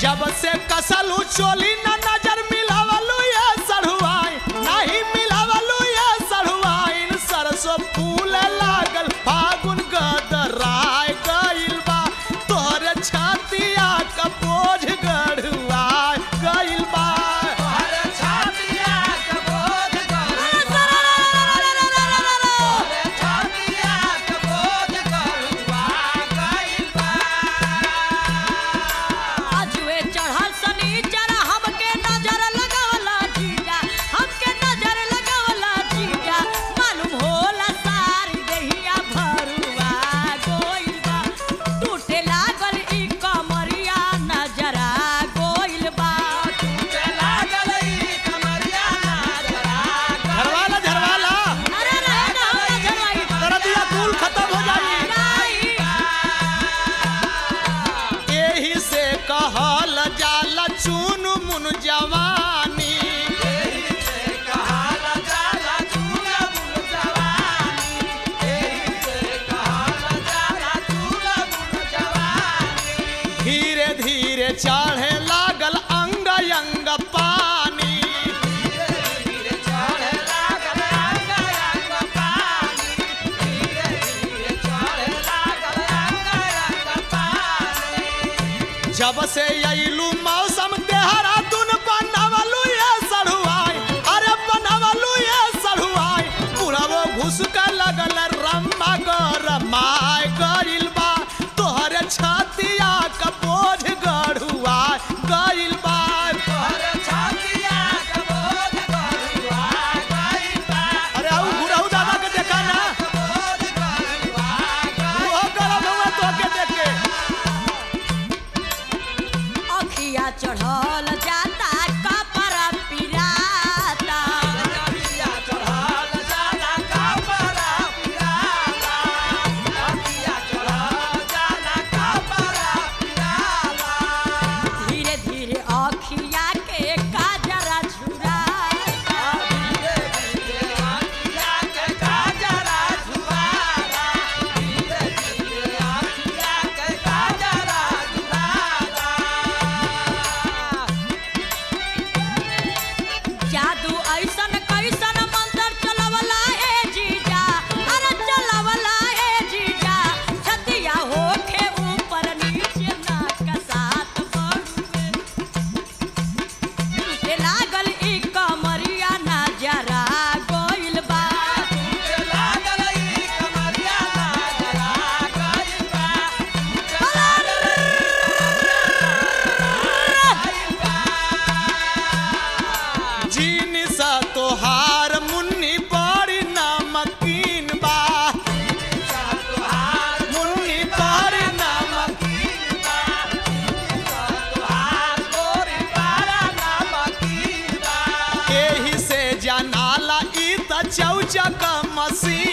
जब से कसलू चोली न नजर मिलावलू ये सढ़ुआई नहीं मिलावलू ये सढ़ुआइन सरसों फूल लागल फागुन गदराय गइल बा तोहरे छातिया का बोझ गढ़ुआय गइल बा अजुए चढ़ल शनिचर हमके नजर लगावला जीजा हमके नजर लगावला जीजा मालूम होला सारी देहिया भरुआ गोइल बा टूटे लागल ई कमरिया नजरा गोइल बा झरवाला झरवाला अरे रहे ना हमरा झरवाई दर्दिया कुल खत्म हो जाई नहीं एही से कहल जाला चुन मुन जवानी धीरे धीरे चढ़े लागल अंग अंग पानी जब से अइलू मौसम देहरादून बनवलू ये सढ़ुआई अरे बनवलू ये सढ़ुआई बुढ़ावो घुसका लगल रम्मा गरमाय गइल बा तोहरे छातिया का बोझ गढ़ुआ गइल बा अरे आउ बुढ़ऊ दादा के देखा ना वो गरम हुआ तो के देख के अखिया चढ़ल जाता कपड़ा पिराता धीरे धीरे अखिया के काजरा झुराता जादू ऐसन कैसन मंत्र चलवला ए जीजा अरे चलवला ए जीजा छतिया होखे ऊपर नीचे नाक साथ बड़ुए टूटे लागल ई कमरिया नजरा गोइल बा जीनिस तोहार मुन्नी बड़ी नमकीन बा मुन्नी बड़ी नमकीन एही से जनाला ई त चौचक मसीन